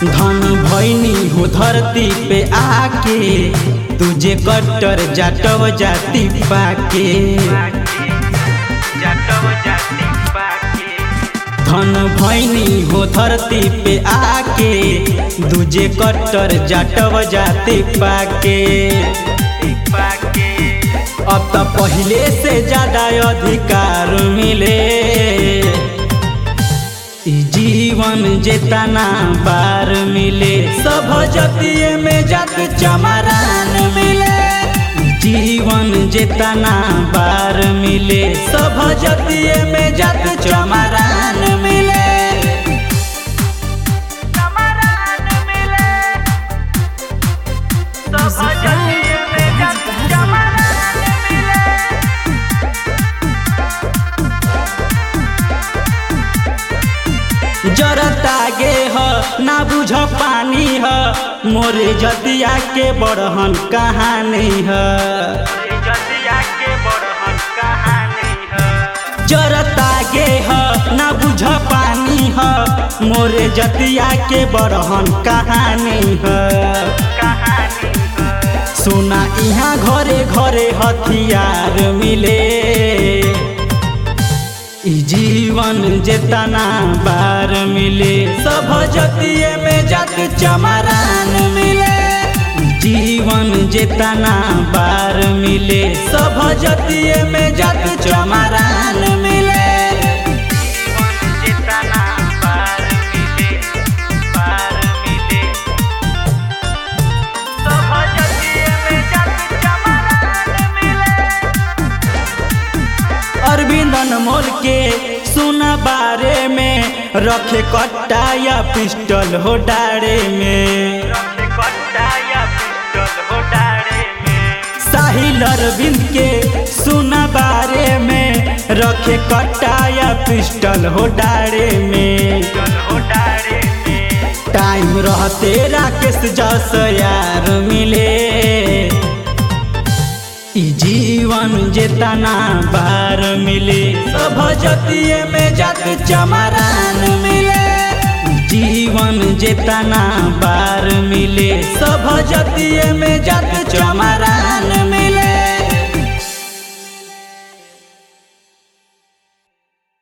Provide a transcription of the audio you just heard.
धन भैनी हो धरती पे आके तुझे कट्टर जाटव जाति पाके धन भैनी हो धरती पे आके दूजे कट्टर जाटव जाति पाके अब तो पहले से ज्यादा अधिकार मिले ई जीवन जेतना बार मिले सब जतिये में जात चमरान मिले ई जीवन जेतना बार मिले सब जतिये में जात चमरान मिले जरतागे ह ना बुझ पानी ह मोरे जतिया के बड़हन कहानी ह जरतागे ह ना बुझ पानी ह मोरे जतिया के बड़हन कहानी ह सुना यहाँ घरे घरे हथियार मिले ई जीवन जेतना बार मिले सब जतिये में जात चमरान मिले ई जीवन जेतना बार मिले सब जतिये में जात चमरान मिले अरविंद अनमोल के सुना बारे में रखे कट्टा या पिस्टल हो डारे में साहिल अरविंद के सुना बारे में रखे कट्टा या पिस्टल हो डारे में टाइम रहते राकेश जस यार मिले ई जीवन जेतना बार मिले सब जतिये में जात चमरान मिले ई जीवन जेतना बार मिले सब जतिये में जात चमरान